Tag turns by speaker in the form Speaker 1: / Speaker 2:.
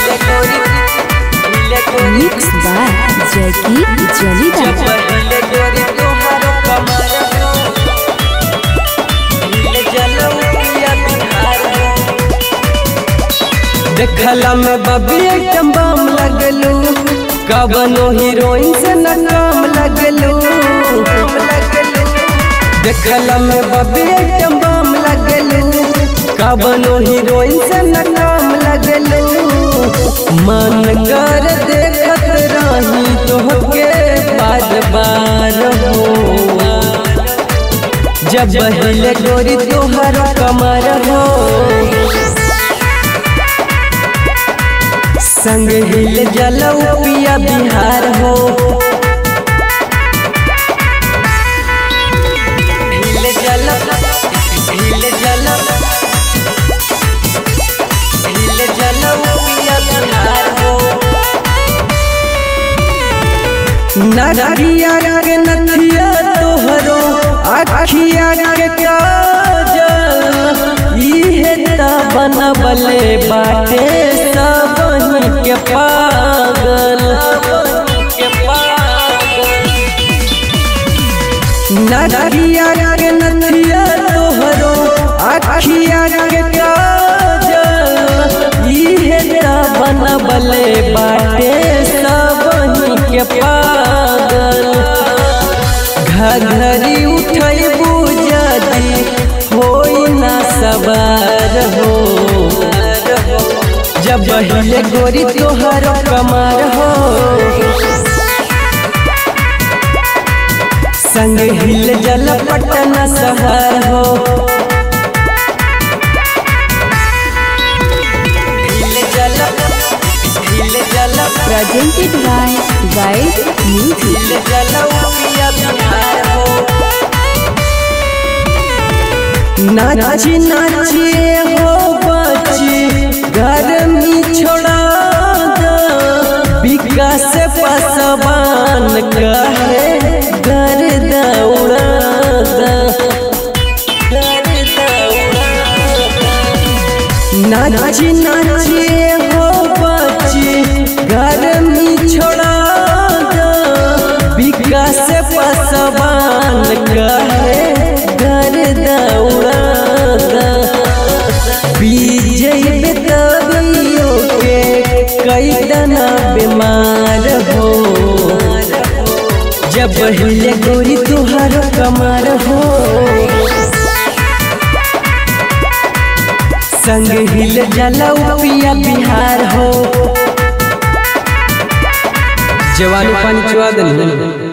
Speaker 1: हिले गोरी हिले गोरी
Speaker 2: मिक्स बाय जैकी जलीदा
Speaker 1: जब हिले गोरी तोहारो कमर हो हिले जलौकिया बिहार हो देखला में बबी एकदम बम लगलू कवनो हीरोइन से न काम लगलू देखला में बबी एकदम बम लगलू कवनो हीरोइन से न काम लगलू मन कर देखत रही तोहके बार बार हो जब हिले गोरी तोहर कमर हो संग हिल जलऊ पिया बिहार हो हिल जल हिल जल हिल जलऊ पिया बिहार हो नरिया के नथिया तोहरो अखिया के काजल इहे त बनबले बाटे सबही के पागल नरिया के नथिया तोहरो अखिया के काजल इहे त बनबले बाटे सबही के पागल घघरी उठैबू जदी होई ना सवार हो जब हिले गोरी तोहर कमर हो संग हिल जल पटना शहर हो हिल जल हिल जल
Speaker 2: प्रेजेंटेड बाय गाइड म्यूजिक
Speaker 1: हिल जलौकिया बिहार हो नाची नाची हो बची गर्मी छोड़ा दो विकास पसवान कहे घर दौड़ा दो घर दौड़ा नाची नाची हो बची गर्मी छोड़ा दो विकास पसवान कहे घर दौड़ा दो विजय बेतबियो के कई दना बीमार हो जब हिले गोरी तुहार कमर हो संग हिल जलऊ पिया बिहार हो जवानी पानी चुआ देनी